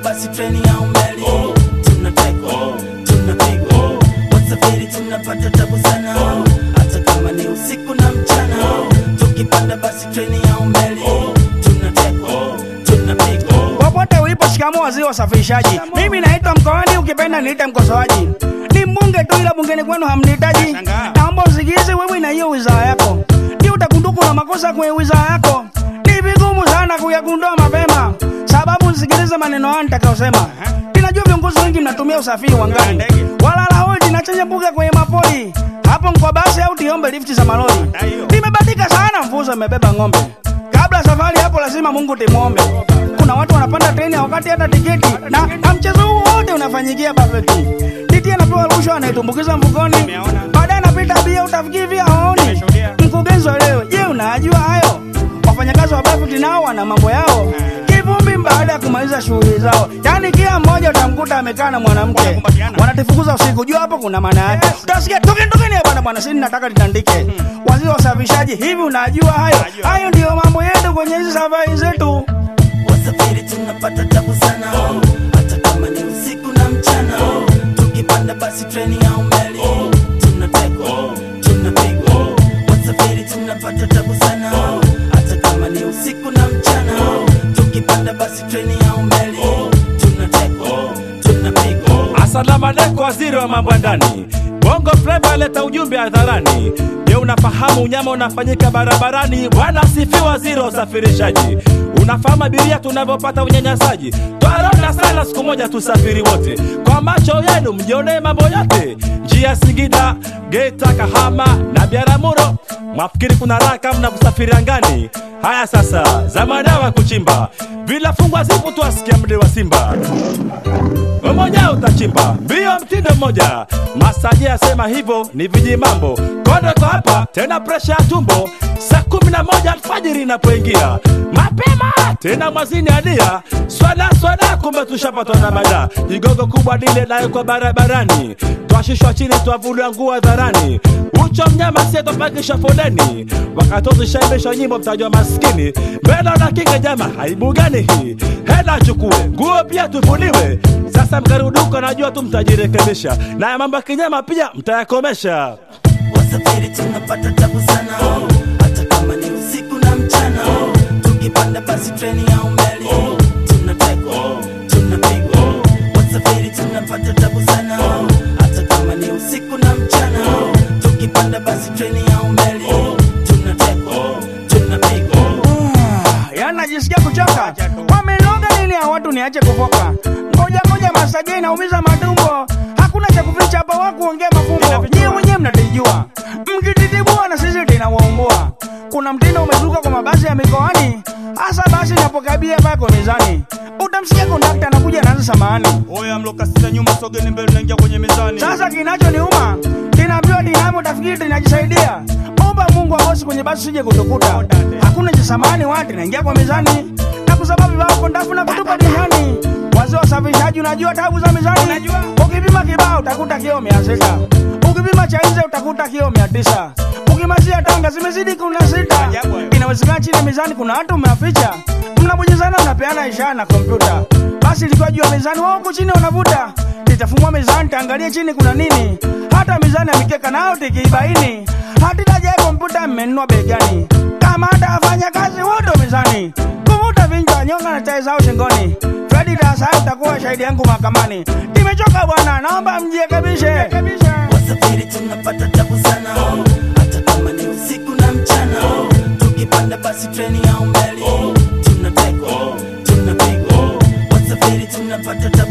basi treni au meli tunatekwa tunapigwa wasafiri tunapata tabu sana hata kama ni usiku na mchana tukipanda basi treni au meli tunatekwa tunapigwa popote ulipo shikamoo waziri wa usafirishaji mimi naitwa mkoani ukipenda niite mkosoaji ni mbunge tu ila bungeni kwenu hamnihitaji naomba usikize wewe na hiyo wizara yako ni utakunduku na makosa kwenye wizara yako ni vigumu sana kuyagundua mapema sababu usikilize maneno haya nitakayosema ninajua viongozi wengi mnatumia usafiri wa ngani walala hodi na chenye mbuga kwenye mapoli hapo mkwa basi au tiombe lifti za malori nimebadika sana mfuzo imebeba ng'ombe kabla safari hapo lazima mungu timwombe kuna watu wanapanda treni wakati hata tiketi na, na mchezo huu wote unafanyikia bafeti titi anapewa rushwa anaitumbukiza mfukoni baadaye anapita bia utafikiri vya haoni mkurugenzi wa leo je unajua hayo wafanyakazi wa bafeti nao wana mambo yao kivumbi baada ya kumaliza shughuli zao yaani kila mmoja utamkuta amekaa na mwanamke wanatifukuza usiku jua hapo kuna maana yake utasikia tokeni tokeni ya bwana bwana sini nataka litandike waziri wa usafirishaji hivi unajua hayo hayo ndiyo mambo yetu kwenye hizi safari zetu wasafiri tunapata tabu sana hata kama ni usiku na mchana tukipanda basi treni au meli tunatekwa tunapigwa wasafiri tunapata tabu sana hata kama ni usiku na mchana tukipanda basi treni au meli tunatekwa tunapigwa Asalamu alaikum, waziri wa mambo ya ndani. Bongo Flava aleta ujumbe hadharani. Je, unafahamu unyama unafanyika barabarani? Bwana asifiwe, waziri wa usafirishaji. Unafahamu abiria tunavyopata unyanyasaji? Twarona sana, siku moja tusafiri wote, kwa macho yenu mjionee mambo yote. Njia Singida, Geita, Kahama na Biaramuro, mwafikiri kuna raha kama na kusafiri angani? Haya sasa, za madawa kuchimba, vilafungwa zipo tu, asikia mde wa Simba mmoja utachimba mbio mtindo mmoja masaji asema hivyo ni viji mambo kondo kwa hapa tena presha ya tumbo saa kumi na moja alfajiri inapoingia mapema tena mwazini adia swala swala kumbe tushapatwa na mada jigogo kubwa dile nayo kwa barabarani twashishwa chini twavuliwa nguo hadharani ucho mnyama sie twapangisha foleni wakati tushaibishwa nyimbo mtajwa maskini mbele na kinga jama aibu gani hii hela chukue nguo pia tuvuliwe sasa mkaruduka najua tu mtajirekebisha na ya mambo ya kinyama pia mtayakomesha wasafiri tunapata tabu sana hata kama ni usiku na mchana tukipanda basi treni au meli tunatekwa tunapigwa wasafiri tunapata tabu sana hata kama ni usiku na mchana tukipanda basi treni au meli tunatekwa tunapigwa yaani najisikia kuchoka wamenoga nini ya watu niache kufoka ngoja ngoja masaji inaumiza matumbo hakuna cha kuficha hapa wa kuongea mafumbo nyie mwenyewe mnatijua mkititibua na sisi tinawaumbua kuna mtindo umezuka kwa mabasi ya mikoani hasa basi napokabia pako mezani utamsikia kondakta anakuja naanza samahani oya mlokasita nyuma sogeni mbele naingia kwenye mizani sasa kinachoniuma kinaambiwa dinamo tafikiri tinajisaidia omba mungu akosi kwenye basi sije kutukuta hakuna cha samani wati naingia kwa mizani na kusababu vako ndafu na kutupa dihani wazee wa usafirishaji unajua tabu za mizani ukipima kibao utakuta kio mia sita ukipima cha nje utakuta kio mia tisa ukimazia tanga zimezidi kuna sita inawezekana chini ya mizani kuna watu umeaficha mnabonyezana mnapeana ishara na kompyuta basi ilikuwa juu ya mizani wao huku chini wanavuta litafumua mizani taangalie chini kuna nini hata mizani ya mikeka nao tikiibaini hatitajae kompyuta mmenunua begani kama hata wafanya kazi wote mizani kuvuta vinjwa nyonga na chai zao shingoni fredi dasai utakuwa shahidi yangu mahakamani nimechoka bwana naomba mjirekebishe wasafiri tunapata tabu sana hata kama ni usiku na mchana tukipanda basi treni au meli tunatekwa tunapigwa wasafiri tunapata tabu